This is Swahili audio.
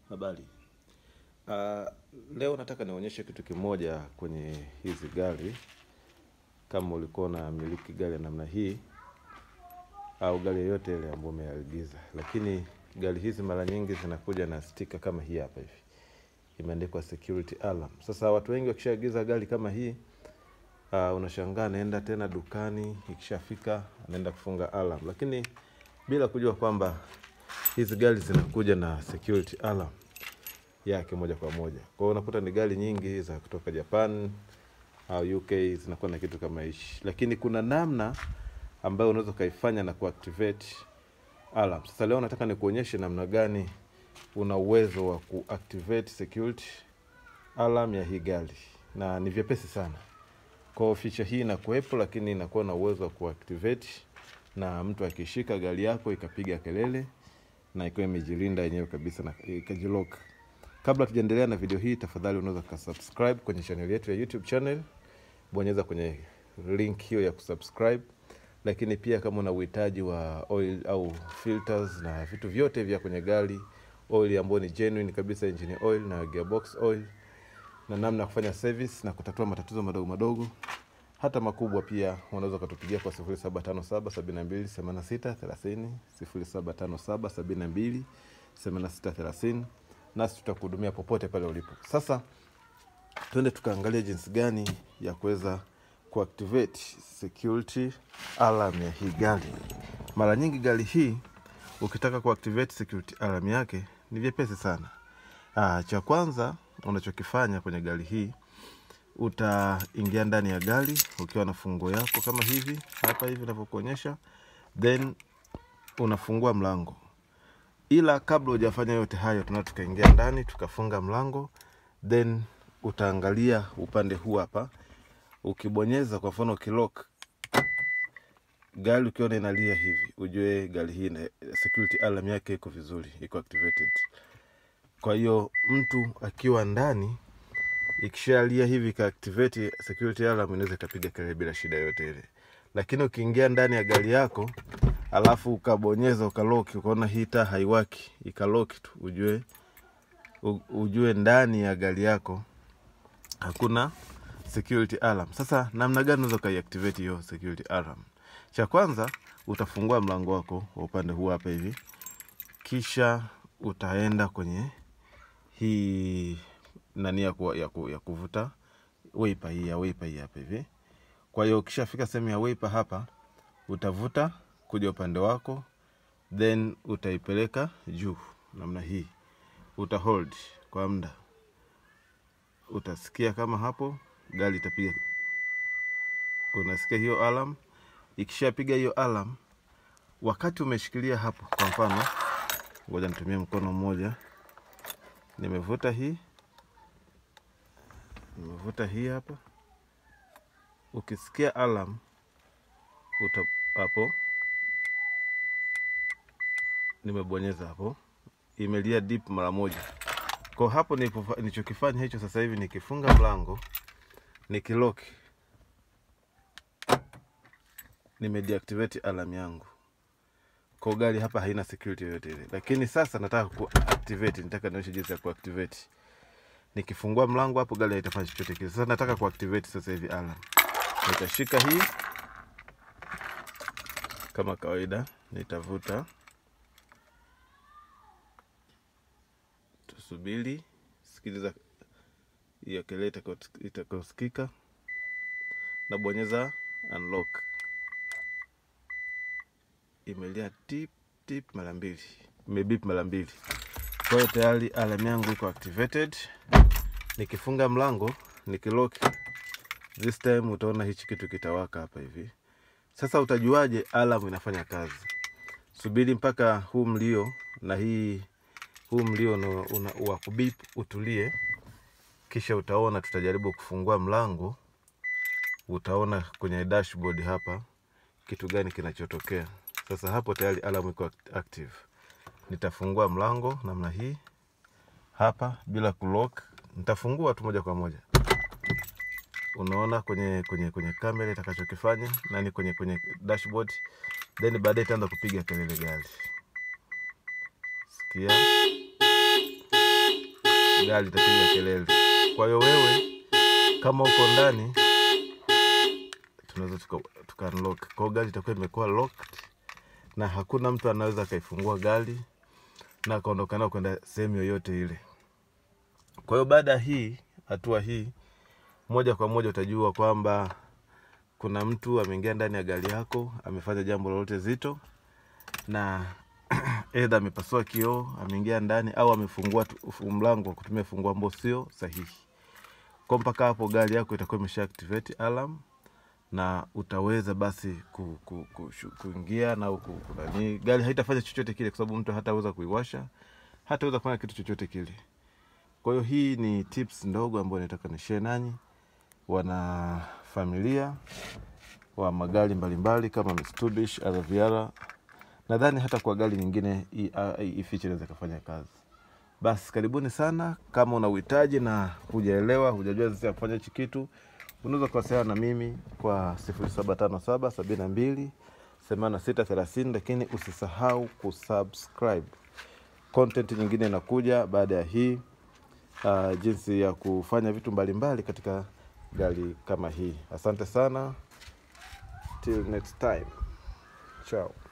Habari. Uh, leo nataka nionyeshe kitu kimoja kwenye hizi gari. Kama ulikuwa unamiliki gari ya namna hii au gari yoyote ile ambayo umeagiza, lakini gari hizi mara nyingi zinakuja na stika kama hii hapa hivi, imeandikwa security alarm. Sasa watu wengi wakishaagiza gari kama hii uh, unashangaa anaenda tena dukani, ikishafika anaenda kufunga alarm, lakini bila kujua kwamba hizi gari zinakuja na security alarm yake moja kwa moja. Kwa hiyo unakuta ni gari nyingi za kutoka Japan au UK zinakuwa na kitu kama hichi, lakini kuna namna ambayo unaweza ukaifanya na kuactivate alarm. Sasa leo nataka nikuonyeshe namna gani una uwezo wa kuactivate security alarm ya hii gari, na ni vyepesi sana. Kwa hiyo feature hii inakuwepo, lakini inakuwa na uwezo wa kuactivate na mtu akishika gari yako ikapiga kelele na ikiwa imejilinda yenyewe kabisa na ikajilock. Kabla tujaendelea na video hii, tafadhali unaweza kusubscribe kwenye channel yetu ya YouTube channel, bonyeza kwenye link hiyo ya kusubscribe. Lakini pia kama una uhitaji wa oil au filters na vitu vyote vya kwenye gari, oil ambayo ni genuine kabisa, engine oil na gearbox oil, na namna ya kufanya service na kutatua matatizo madogo madogo hata makubwa, pia unaweza ukatupigia kwa 0757 72 86 30 0757 72 86 30 nasi tutakuhudumia popote pale ulipo. Sasa twende tukaangalia jinsi gani ya kuweza kuactivate security alarm ya hii gari. Mara nyingi gari hii ukitaka kuactivate security alarm yake ni vyepesi sana. Aa, cha kwanza unachokifanya kwenye gari hii utaingia ndani ya gari ukiwa na funguo yako kama hivi hapa hivi navyokuonyesha, then unafungua mlango ila kabla hujafanya yote hayo, tuna tukaingia ndani tukafunga mlango, then utaangalia upande huu hapa. Ukibonyeza kwa mfano ukilock gari, ukiona inalia hivi, ujue gari hii na security alarm yake iko vizuri, iko activated. Kwa hiyo mtu akiwa ndani, ikishalia hivi ka activate security alarm, inaweza ikapiga kelele bila shida yote ile, lakini ukiingia ndani ya gari yako alafu ukabonyeza ukaloki, ukaona hii taa haiwaki, ikaloki tu, ujue u- ujue ndani ya gari yako hakuna security alarm. Sasa namna gani unaweza ukaiactivate hiyo security alarm? Cha kwanza utafungua mlango wako wa upande huu hapa hivi, kisha utaenda kwenye hii nani ya, ku, ya, ku, ya kuvuta wiper hii ya wiper hii hapa hivi. Kwa hiyo ukishafika sehemu ya wiper hapa utavuta kuja upande wako, then utaipeleka juu namna hii, uta hold kwa muda, utasikia kama hapo gari itapiga. Unasikia hiyo alarm? Ikishapiga hiyo alarm, wakati umeshikilia hapo, kwa mfano, ngoja nitumie mkono mmoja, nimevuta hii, nimevuta hii hapa, ukisikia alarm uta hapo nimebonyeza hapo, imelia deep mara moja. Kwa hapo nilipofa- nilichokifanya hicho sasa hivi, nikifunga mlango nikilock, nimedeactivate alarm yangu. Kwa gari hapa haina security yoyote ile, lakini sasa nataka kuactivate, nataka nionyeshe jinsi ya kuactivate. Nikifungua mlango hapo, gari haitafanya chochote kile. Sasa nataka kuactivate sasa hivi alarm, nitashika hii kama kawaida, nitavuta tusubiri, sikiliza hiyo kelele itakayo- itakayosikika, nabonyeza unlock, imelia tip tip mara mbili, imebip mara mbili. Kwa hiyo tayari alarm yangu iko activated. Nikifunga mlango nikilock, this time utaona hichi kitu kitawaka hapa hivi. Sasa utajuaje alarm inafanya kazi? Subiri mpaka huu mlio na hii huu mlio una, una, wa kubip utulie, kisha utaona, tutajaribu kufungua mlango, utaona kwenye dashboard hapa kitu gani kinachotokea. Sasa hapo tayari alarm iko act- active. Nitafungua mlango namna hii hapa bila kulock, nitafungua tu moja kwa moja. Unaona kwenye kwenye kwenye kamera itakachokifanya nani, kwenye kwenye dashboard, then baadaye itaanza kupiga kelele gari. Sikia gari itapiga kelele. Kwa hiyo wewe kama uko ndani, tunaweza tuka, tuka unlock. Kwa hiyo gari itakuwa imekuwa locked na hakuna mtu anaweza akaifungua gari na akaondoka nao kwenda sehemu yoyote ile. Kwa hiyo baada ya hii hatua hii, moja kwa moja utajua kwamba kuna mtu ameingia ndani ya gari yako amefanya jambo lolote zito, na edha amepasua kioo, ameingia ndani au amefungua tu- mlango kwa kutumia funguo ambao sio sahihi. Kwa mpaka hapo gari yako itakuwa imesha activate alarm na utaweza basi ku, ku, ku, shu- kuingia na ku, ku, nani, gari haitafanya chochote kile, kwa sababu mtu hataweza kuiwasha, hataweza kufanya kitu chochote kile. Kwa hiyo hii ni tips ndogo ambayo nataka ni share nanyi wana familia wa magari mbalimbali kama Mitsubishi, RVR. Nadhani hata kwa gari nyingine hii ah, hii feature inaweza ikafanya kazi. Basi karibuni sana. Kama una uhitaji na hujaelewa, hujajua jinsi ya kufanya hichi kitu, unaweza kuwasiliana na mimi kwa 0757 72 86 30, lakini usisahau kusubscribe. Content nyingine inakuja baada ya hii uh, jinsi ya kufanya vitu mbalimbali katika gari kama hii. Asante sana, till next time, ciao.